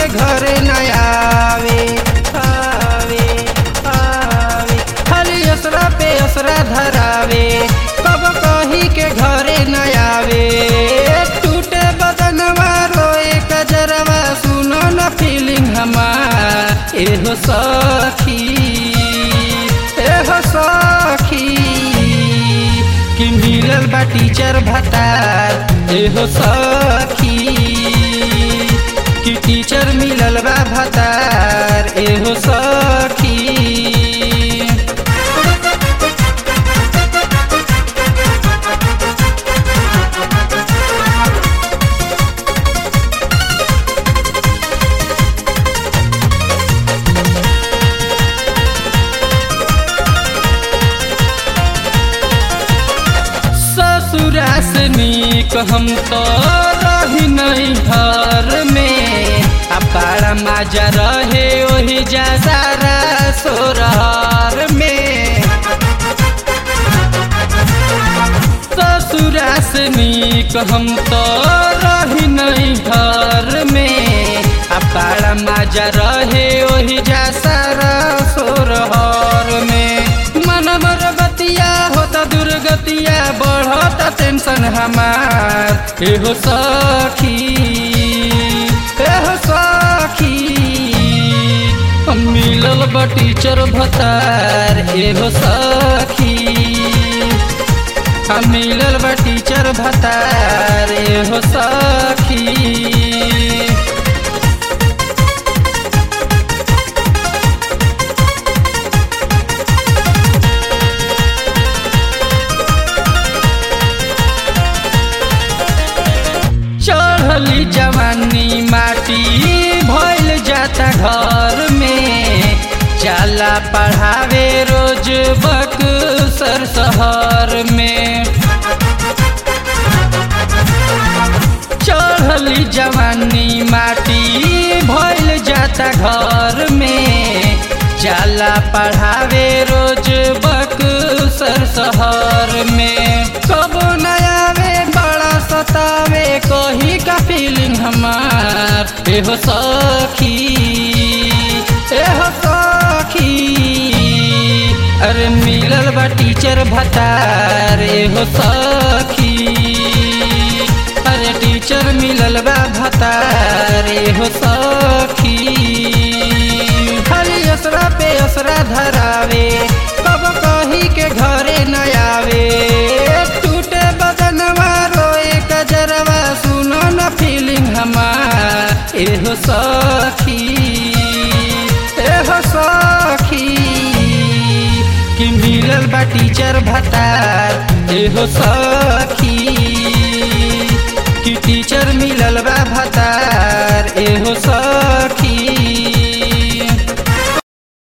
के घरे न आवे आवे आवे खाली असरा पे असरा धरावे कब कही के घरे न आवे टूटे बदनवा रोए कजरवा सुनो न फीलिंग हमार एहो सखी एहो सखी कि मिलल बा टीचर भतार एहो सखी कि टीचर मिलल बा भतार एहो सखी ससुरा से नीक हम तो रही नहीं घर में आ बड़ा मजा रहे वही जा सारा सोरहर में ससुरा से नीक हम तो रही नहीं घर में आ बड़ा मजा रहे वही जा सारा सोरहर में मन मर बतिया होता दुर्गतिया बढ़ता टेंशन हमार एहो सखी एहो सखी हम मिलल बा टीचर भतार एहो सखी हम मिलल बा टीचर भतार एहो सखी चढ़ली जवानी माटी भइल जाता घर में जाला पढ़ावे रोज बक्सर शहर में चढ़ली जवानी माटी भइल जाता घर में जाला पढ़ावे रोज बक्सर शहर में कब नयावे बड़ा सतावे कही का फीलिंग हमार एहो सखी एहो सखी अरे मिलल बा टीचर भतार एहो सखी अरे टीचर मिलल बा भतार एहो सखी खाली असरा पे असरा धरावे कब कही के घरे न आवे टूटे बदनवा रोए कजरवा सुनो न फीलिंग हमार एहो सखी एहो सखी कि मिलल बा टीचर भतार एहो सखी कि टीचर मिलल बा भतार एहो सखी